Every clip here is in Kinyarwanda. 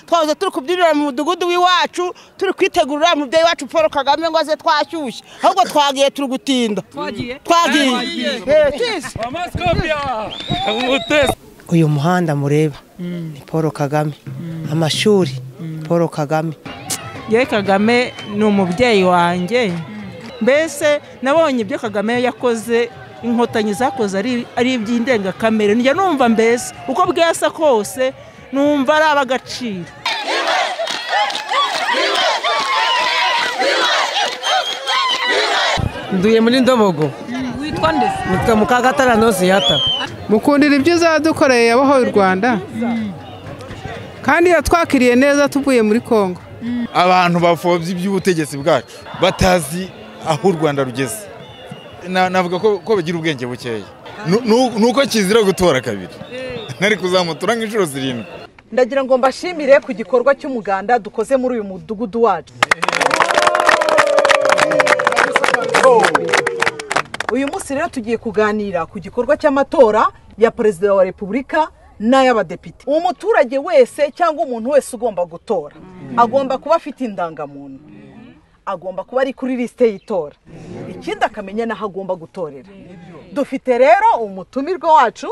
twahoze turi kubyinira mu mudugudu w'iwacu turi kwitegurira mubyeyi wacu paul kagame ngo aze twashyushye ahubwo twagiye turi gutinda Twagiye? twagiye Eh, twese. uyu muhanda mureba ni paul kagame amashuri paul kagame yewe kagame ni umubyeyi wanjye mbese nabonye ibyo kagame yakoze inkotanyi zakoze ari ari iby'indengakamere njya numva mbese uko bwasa kose numva ari ab'agaciro nduye muri ndobogo witwa ndetse nitwa mukagatara nosiyata mukundira ibyo uzadukoreye yabaho u rwanda kandi yatwakiriye neza tuvuye muri congo abantu bapfobya iby'ubutegetsi bwacu batazi aho u rwanda rugeze Na- navuga ko ko bagira ubwenge bukeya Nu- nu- ni uko kizira gutora kabiri ntari kuzamutura nk'inshuro zirindwi ndagira ngo mbashimire ku gikorwa cy'umuganda dukoze muri uyu mudugudu wacu uyu munsi rero tugiye kuganira ku gikorwa cy'amatora ya perezida wa repubulika n'ay'abadepite umuturage wese cyangwa umuntu wese ugomba gutora agomba kuba afite indangamuntu agomba kuba ari kuri lisite y'itora ikindi akamenya n'aho agomba gutorera dufite rero umutumirwa wacu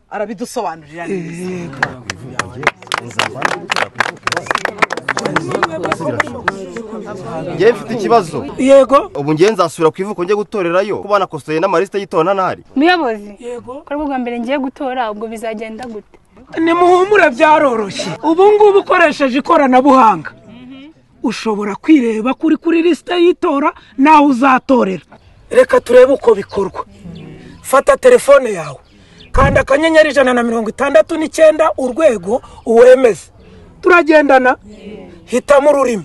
arabidusobanurira neza ngewe mfite ikibazo yego ubu ngewe nzasubira ku ivuko njye gutorerayo kuba nakosoye n'amalisite y'itora ntahari muyobozi yego ko rwo bwa mbere ngiye gutora ubwo bizagenda gute nimuhumure byaroroshye ubu ngubu ukoresheje ikoranabuhanga ushobora kwireba kuri kuri lisite y'itora nawe uzatorera reka turebe uko bikorwa fata telefone yawe kanda akanyenyeri ijana na mirongo itandatu n'icyenda urwego uwemeze turagendana hitamo ururimi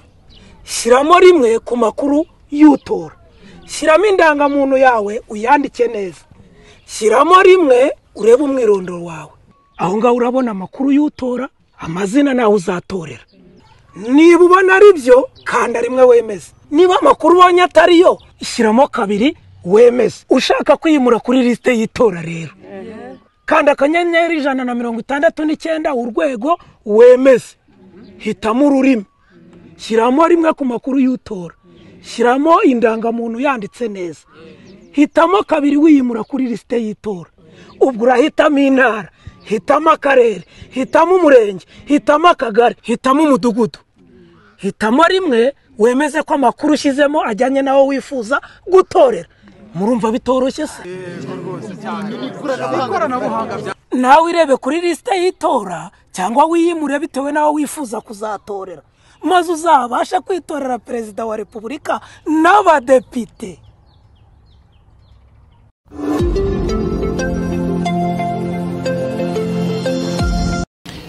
shyiramo rimwe ku makuru y'utora shyiramo indangamuntu yawe uyandike neza shyiramo rimwe urebe umwirondoro wawe aho ngaho urabona amakuru y'utora amazina nawe uzatorera niba ubona ari byo kanda rimwe wemeze niba amakuru ubonye atari yo shyiramo kabiri wemeze ushaka kwimura kuri lisite y'itora rero kanda akanyenyeri ijana na mirongo itandatu n'icyenda urwego wemeze hitamo ururimi shyiramo rimwe ku makuru y'utora shyiramo indangamuntu yanditse neza hitamo kabiri wiyimura kuri lisite y'itora ubwo urahitamo intara hitamo akarere hitamo umurenge hitamo akagari hitamo umudugudu hitamo rimwe wemeze ko amakuru ushyizemo ajyanye n'aho wifuza gutorera murumva bitoroshye se nawe irebe kuri lisite y'itora cyangwa wiyimure bitewe n'aho wifuza kuzatorera maze uzabasha kwitorera perezida wa repubulika n'abadepite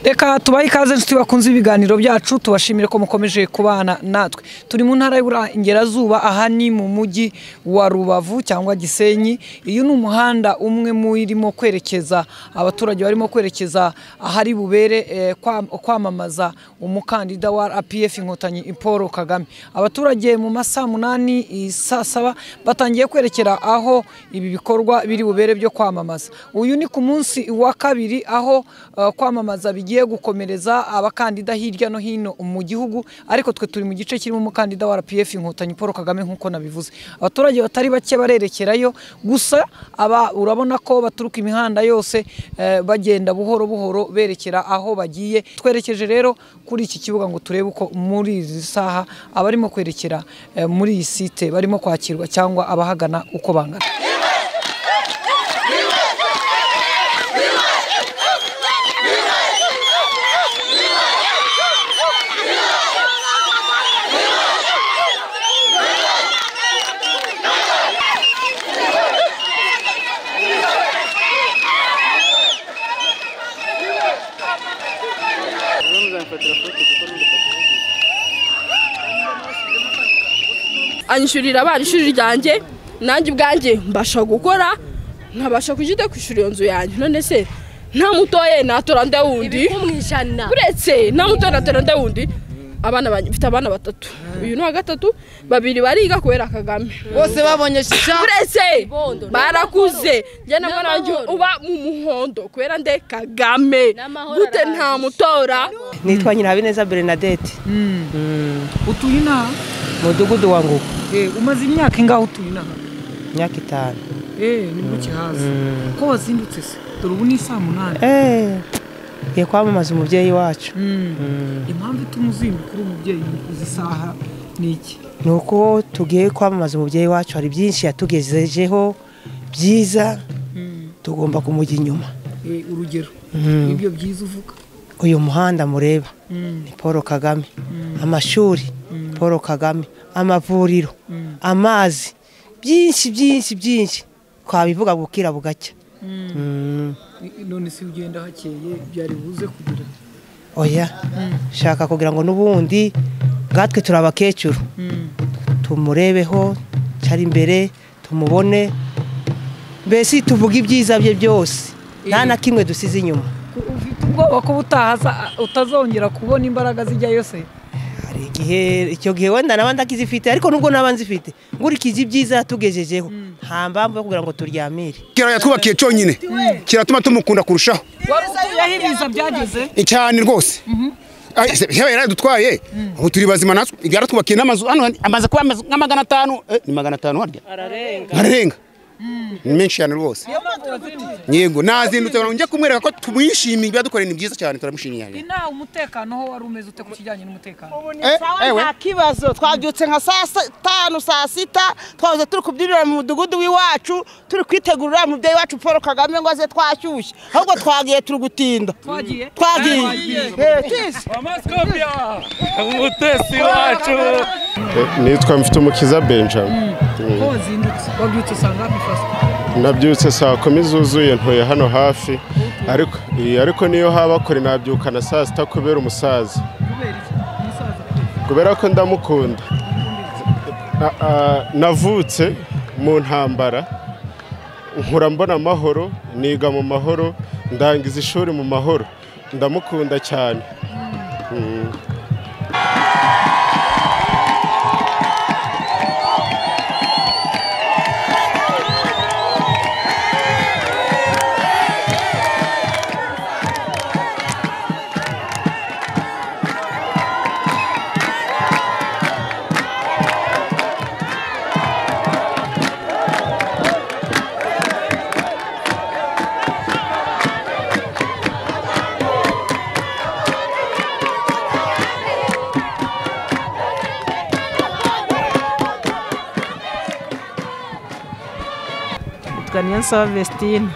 reka tubahe ikaze inshuti bakunze ibiganiro byacu tubashimire ko mukomeje kubana natwe turi mu ntara y'uburengerazuba aha ni mu mujyi wa rubavu cyangwa gisenyi uyu ni umuhanda umwe mu irimo kwerekeza abaturage barimo kwerekeza ahari bubere eh, kwa- kwamamaza umukandida wa rpf inkotanyi paul kagame abaturage mu masaa munani i saa saba batangiye kwerekera aho ibi bikorwa biri bubere byo kwamamaza uyu ni ku munsi wa kabiri aho eh, kwamamaza bigiye gukomereza abakandida hirya no hino mu gihugu ariko twe turi mu gice kirimo umukandida wa RPF inkotanyi Paul Kagame nk'uko nabivuze abaturage batari bake barerekerayo gusa aba urabona ko baturuka imihanda yose eh, bagenda buhoro buhoro berekera aho bagiye twerekeje rero kuri iki kibuga ngo turebe uko muri izi saha abarimo kwerekera eh, muri iyi site barimo kwakirwa cyangwa abahagana uko bangana anyishyurira abana ishuri ryanjye nanjye ubwanjye mbasha gukora nkabasha kujya kwishyura iyo nzu yanjye none se nta mutoye natora nda wundi mu ijana uretse nta mutoye natora nda wundi abana banjye mfite abana batatu uyu ni wa gatatu babiri bariga kubera kagame Bose babonye shisha? uretse barakuze njye nabwo nanjye uba mu muhondo kubera nde kagame gute nta mutora nitwa nyirabineza bernadette utuye inaha mudugudu wa ngugu umaze imyaka ingaho utuye inaha imyaka itanu ni gutya haza ko wazindutse se dore ubu ni saa munani ngiye kwamamaza umubyeyi wacu Mm. impamvu ituma uzinduka uri umubyeyi uzi isaha ni iki ni uko tugiye kwamamaza umubyeyi wacu hari byinshi yatugejejeho byiza tugomba kumujya inyuma Eh, urugero Mm. ibyo byiza uvuga uyu muhanda mureba Mm. ni paul kagame amashuri paul kagame amavuriro amazi byinshi byinshi byinshi twabivuga bukira bugacya Mm. none se ugenda hakeye byari buze kugira oya shaka kugira ngo n'ubundi bwatwe turi abakecuru tumurebeho cyari imbere tumubone mbese tuvuge ibyiza bye byose nta na kimwe dusize inyuma ubwoba ko utahaza utazongera kubona imbaraga zijyayo se hari igihe icyo gihe wenda naba ndakizifite ariko nubwo naba nzifite nkurikiza ibyiza yatugejejeho nta mpamvu yo kugira ngo turyamire kera yatwubakiye cyonyine kiratuma tumukunda kurushaho wari ibiza byageze cyane rwose Ay, se- yewe yaradutwaye ubu turi bazima natwe yaratwubakiye n'amazu hano amaze kuba amazu nka magana atanu eh, ni magana atanu harya ararenga ni menshi cyane rwose yego nazindutse ngo njye kumwereka ko tumwishimiye ibyo yadukoreye ni byiza cyane turamushimiye cyane. inawe umutekano ho wari umeze ute ku kijyanye n'umutekano sawa nta kibazo twabyutse nka saa tanu saa sita twahoze turi kubyinira mu mudugudu w'iwacu turi kwitegurira mubyeyi wacu paul kagame ngo aze twashyushye ahubwo twagiye turi gutinda Twagiye? twagiye Eh, tizi. umutesi wacu nitwa mfitumukiza benjamin ko wazindutse wabyutse usanga hafashwe nabyutse saa kumi zuzuye ntuye hano hafi ariko iyi, ariko niyo haba kure nabyuka na saa sita kubera umusaza kubera ko ndamukunda Na- ah, navutse mu ntambara nkura mbona amahoro niga mu mahoro ndangiza ishuri mu mahoro ndamukunda cyane Mm. twa niyonsaba vestine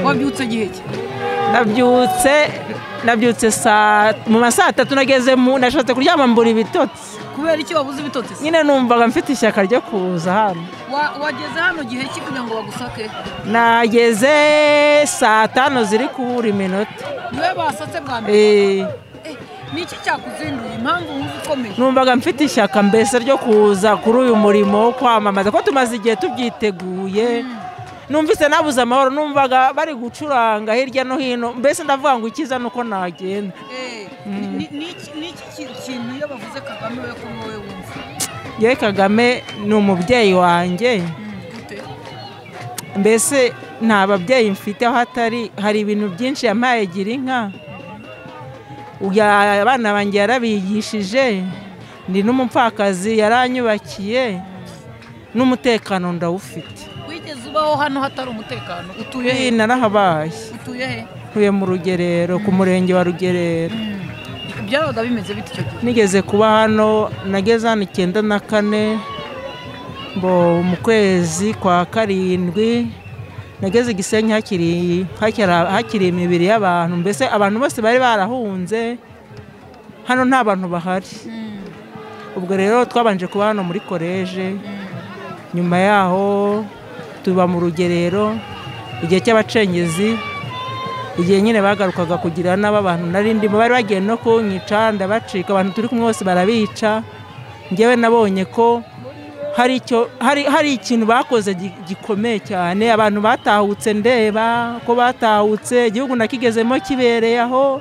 wabyutse igihe ki nabyutse nabyutse saa mu ma saa tatu nageze mu nashatse kuryama mbura ibitotsi kubera iki wabuze ibitotsi se? nyine numvaga mfite ishyaka ryo kuza hano Wa- wageze hano gihe ki kugira ngo bagusake nageze saa tanu ziri kubura iminota niwe basatse bwa mbere Eh, Eh, ni iki cyakuzinduye impamvu wumva ukomeye numvaga mfite ishyaka mbese ryo kuza kuri uyu murimo wo kwamamaza ko tumaze igihe tubyiteguye numvise nabuze amahoro numvaga bari gucuranga hirya no hino mbese ndavuga ngo ikiza ni uko nagenda Eh, ni- ni- ni iki- ni iki ki- kintu iyo bavuze kagame we ko wowe wumva yewe kagame ni umubyeyi wanjye mbese nta babyeyi mfite aho atari hari ibintu byinshi yampaye gira inka Ya- abana banjye yarabigishije ni n'umupfakazi yaranyubakiye n'umutekano ndawufite wigeze ubaho hano hatari umutekano utuye he Ibi narahabaye utuye he ntuye mu rugerero ku murenge wa rugerero byabaga bimeze bite icyo gihe nigeze kuba hano nageze hano icyenda na kane mbo mu kwezi kwa karindwi nageze igisenyi hakiri hakiri- hakiri imibiri y'abantu mbese abantu bose bari barahunze hano nta bantu bahari ubwo rero twabanje kuba hano muri koreje nyuma yaho tuba mu rugerero igihe cy'abacengezi igihe nyine bagarukaga kugira n'abantu nari ndimo bari bagiye no kunyica ndabacika abantu turi kumwe bose barabica ngewe nabonye ko hari icyo hari hari ikintu bakoze gi- gikomeye cyane abantu batahutse ndeba ko batahutse igihugu nakigezemo kibereye aho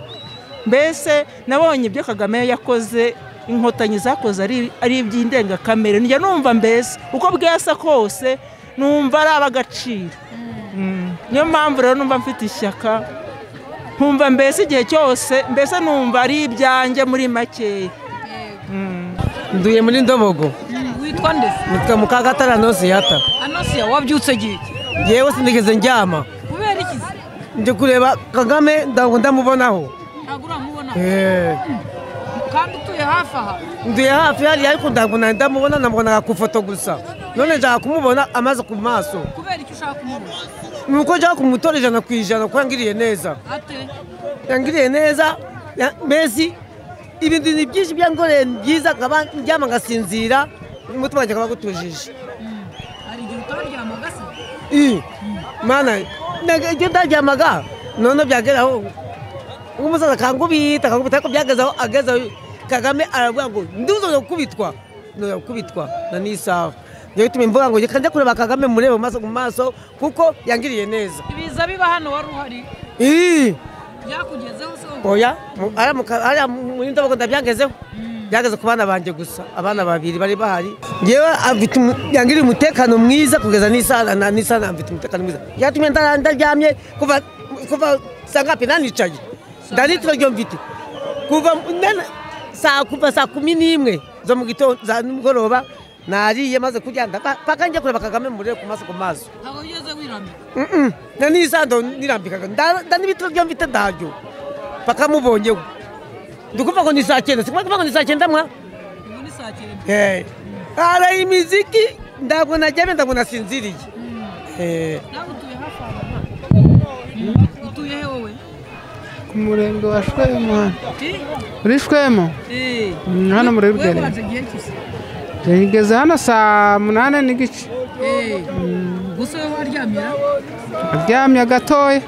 mbese nabonye ibyo kagame yakoze inkotanyi zakoze ari ari iby'indengakamere njya numva mbese uko bwasa kose numva ari ab'agaciro Mm. niyo mpamvu rero numva mfite ishyaka nkumva mbese igihe cyose mbese numva ari ibyanjye muri makeya nduye muri ndobogo witwa ndetse nitwa mukagatara anosiyata anasiya wabyutse gihe iki? yewe sinigeze njyama kubera ikizi ndi kureba kagame ntabwo ndamubonaho ntabwo uramubona Eh, kandi utuye hafi aha nduye hafi hariya ariko ntabwo nari ndamubona namubonaga ku ifoto gusa none nshaka kumubona amaze ku maso kubera icyo ushaka kumubona ni uko njya kumutora ijana ku ijana kuko yangiriye neza ate yangiriye neza ya- mbese ibintu ni byinshi byangoreye ni byiza nkaba njyama ngasinzira umutima wanjye akaba agutujije hari igihe utaryama gasa iyi mana nag- icyo ndaryamaga none byageraho nk'umusaza akangubita akangubita ariko byagezeho agezeho kagame aravuga ngo ndibuze gukubitwa nongera gukubitwa na n'isaha njyewe bituma imvuga ngo reka njya kureba kagame murebe mu maso mu maso kuko yangiriye neza ibiza biba hano wari uhari iyi byakugezeho se wowe? oya mu- hariya mu ka- hariya muri ndabona ndabyangezeho byageze ku bana banjye gusa abana babiri bari bahari ngewe afite umu- yangiriye umutekano mwiza kugeza n'isaha na- n'isaha na- mfite umutekano mwiza yatumye ndara- ndaryamye kuva kuva saa ngapi nanicaye ndanitiro ryo mfite kuva nana- saa kuva saa kumi n'imwe zo mu gitondo za nimugoroba nariye maze kurya ndapfa- paka njya kureba kagame murebe ku maso ku maso ntabwo wigeze wirambika Mm-mm. na n'isando nirambikaga nda nda n'ibitaro byo mfite ndaryo paka mubonyeho ndikuvuga ngo ni saa cyenda sikuvuga kuvuga ngo ni saa cyenda mwa ubu ni saa cyenda Eh. ara imiziki ntabwo najyame ntabwo nasinziriye Eh. nawe utuye hafi aha utuye he wowe ku murenge wa shwemu hano Eh? uri shwemu Eh. Mm, hano muri Wewe rugari waje igihe cyose ngeze hano saa munani n'igice Eh. gusa wowe waryamira aryamye gatoya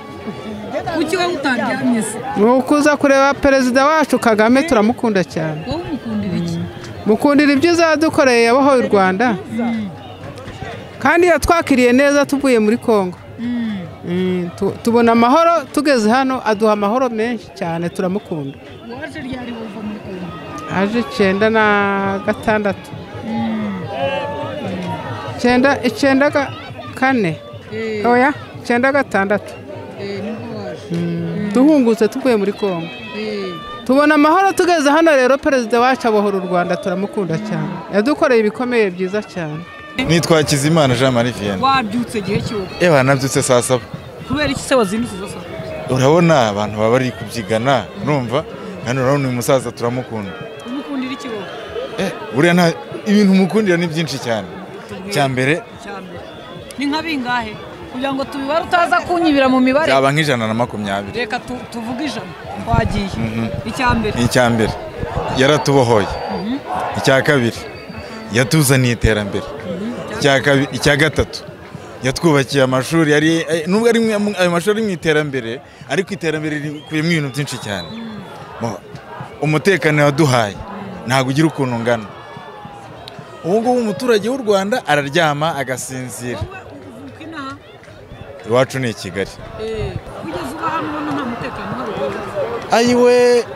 kuki wowe utaryamye se ni ukuza kureba perezida wacu kagame turamukunda cyane wowe umukundira iki mukundira ibyiza yadukoreye yabahoye u rwanda kandi yatwakiriye neza tuvuye muri congo Mm, tu- tubona amahoro tugeze hano aduha amahoro menshi cyane turamukunda waje ryari wumva muri kongo aje icyenda na gatandatu icyenda icyenda ga- kane Eh. oya icyenda gatandatu Eh, nibwo waje duhungutse tuvuye muri congo Eh. tubona amahoro tugeze hano rero perezida wacu abohora u rwanda turamukunda cyane yadukoreye ibikomeye byiza cyane nitwa Kizimana Jean Marie Vianney wabyutse igihe cyose yewe nabyutse saa saba kubera iki se wazindutse izo saa urabona abantu baba bari kubyigana urumva hano urabona uyu musaza turamukunda umukundira iki wowe buriya nta ibintu umukundira ni byinshi cyane cya mbere cyambere ni nka bingahe kugira ngo tubibare utaza kunyibira mu mibare byaba nk'ijana na makumyabiri reka tu- tuvuge ijana twagiye Mhm. icya mbere ni icya mbere yaratubohoye Mhm. icya kabiri yatuzaniye iterambere Icya kabi- icya gatatu yatwubakiye amashuri yari eh, nubwo ari mu- ayo mashuri ari mu iterambere ariko iterambere rikubiyemo ibintu byinshi cyane Mo- umutekano yaduhaye ntabwo ugira ukuntu ungana ubu ngubu umuturage w'u rwanda araryama agasinzira uvuka inaha iwacu ni i kigali Eh, kugeza ubu hano ubona nta mutekano uhari rwose. ayiwe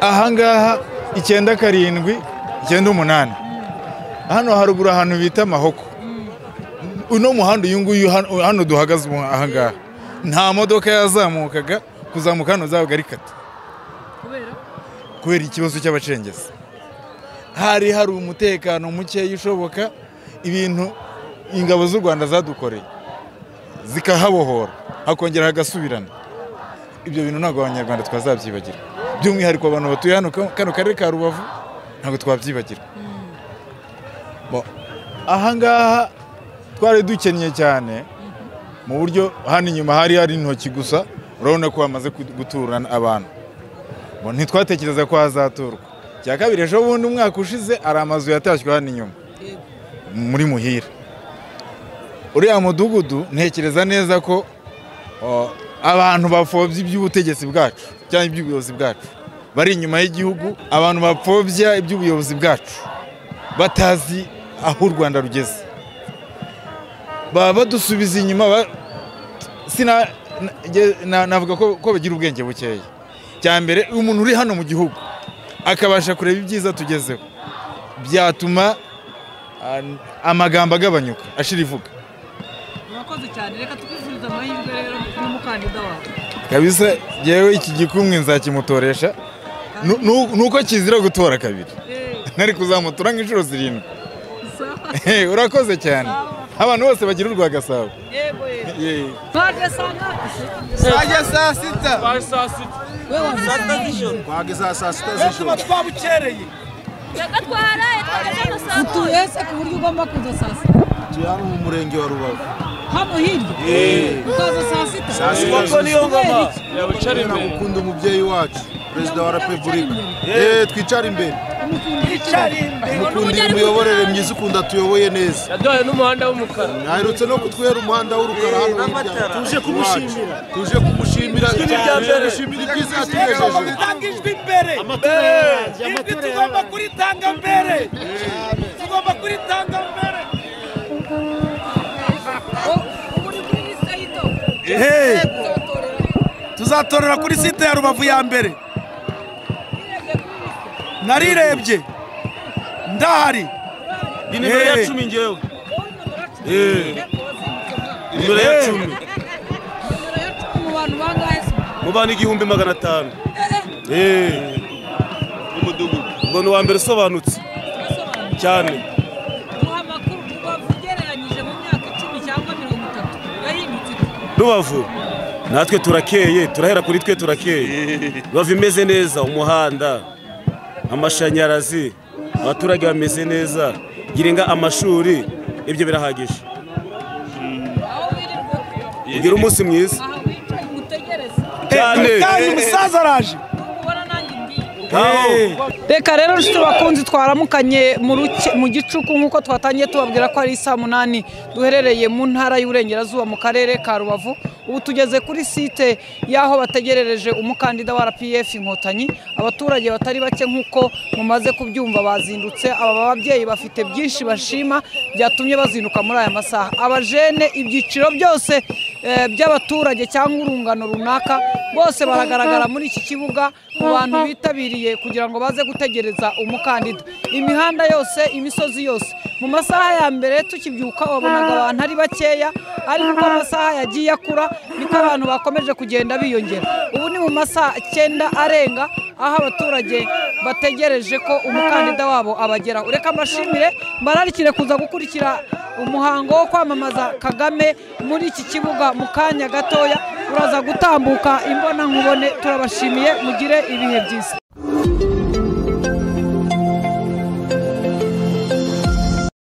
ahangaha icyenda karindwi icyenda umunani hano haruguru ahantu bita mahoko uno muhanda uyu nguyu hano- hano duhagaze ubu ahangaha nta modoka yazamukaga kuzamuka hano zabaga ari kata kubera ikibazo cy'abacengezi hari hari umutekano mukeya ushoboka ibintu ingabo z'u rwanda zadukoreye zikahabohora hakongera hagasubirana ibyo bintu ntabwo abanyarwanda twazabyibagirwa by'umwihariko abantu batuye hano ka- kano karere ka rubavu ntabwo twabyibagirwa Bo, ahangaha twari dukennye cyane mu buryo hano inyuma hari hari intoki gusa urabona ko hamaze ku- gutura abantu Bo, ntitwatekereza ko hazaturwa cya kabiri ejo bundi umwaka ushize hari amazu yatashywe hano inyuma muri muhira uriya mudugudu ntekereza neza ko o, abantu bapfobya iby'ubutegetsi bwacu cyangwa iby'ubuyobozi bwacu bari inyuma y'igihugu abantu bapfobya iby'ubuyobozi bwacu batazi aho u rwanda rugeze baba badusubiza inyuma ba- sina na- nge- na- navuga ko ko bagira ubwenge bukeya cya mbere umuntu uri hano mu gihugu akabasha kureba ibyiza tugezeho byatuma ah, amagambo agabanyuka ashira ivuga murakoze cyane reka twifurize amahirwe rero kuri mukandida wawe kabisa yewe iki gikumwe nzakimutoresha Nu- nu- nuko kizira gutora kabiri ntari kuzamutora nk'inshuro zirindwi Eh, urakoze cyane abantu bose bagira urwa gasabo Yego. Baje saa ngapi? Baje saa sita. Baje saa sita. Wewe saa sita z'ijoro. Baje saa saa sita z'ijoro. Tuba twabukereye. twaraye twageze no saa Utuye se ku buryo ugomba kuza saa sita. Tuye hano mu murenge wa Rubavu. Hano hirya. Eh. Ukaza saa sita. Saa sita Koko niyo ngoma. yabicara imbere nagukunda umubyeyi wacu perezida wa repubulika eee twicare imbere mukundira imiyoborere myiza ukunda tuyoboye neza yaduhaye n'umuhanda w'umukara aherutse no kutwera umuhanda w'urukara hano hirya tuje kumushimira tuje kumushimira Ijwi ni irya mbere. Tumushimira ibyiza yatugejeje Ijwi mbere. Ijwi tugomba kuritanga mbere. Tugomba kuritanga mbere. Ehe. tuzatorera kuri site ya rubavu ya mbere narirebye ndahari ni nimero ya cumi ngewe nimero ya cumi mu bantu bangahe se mu bantu igihumbi magana atanu eee umudugudu ubwo ni uwa mbere usobanutse cyane duha amakuru rubavu ugereranyije mu myaka icumi cyangwa mirongo itatu yahindutse rubavu natwe turakeye turahera kuri twe turakeye rubavu imeze neza umuhanda amashanyarazi abaturage bameze neza giringa amashuri ibyo birahagije ugira umunsi mwiza cyane kandi umusaza araje reka rero nshuti bakunzi twaramukanye mu ruke- mu gicuku nk'uko twatangiye tubabwira ko ari saa munani duherereye mu ntara y'uburengerazuba mu karere ka rubavu ubu tugeze kuri site y'aho bategerereje umukandida wa rpf inkotanyi abaturage batari bake nk'uko mumaze kubyumva bazindutse aba babyeyi bafite byinshi bashima byatumye bazinduka muri aya masaha abajene ibyiciro byose eh, by'abaturage cyangwa urungano runaka bose baragaragara muri iki kibuga mu bantu bitabiriye kugira ngo baze gutegereza umukandida imihanda yose imisozi yose mu masaha ya mbere tukibyuka wabonaga abantu ari bakeya ariko uko amasaha yagiye akura niko abantu bakomeje kugenda biyongera ubu ni mu masaha icyenda arenga aho abaturage bategereje ko umukandida wabo abageraho reka mbashimire mbararikire kuza gukurikira umuhango wo kwamamaza kagame muri iki kibuga mu kanya gatoya uraza gutambuka imbonankubone turabashimiye mugire ibihe byiza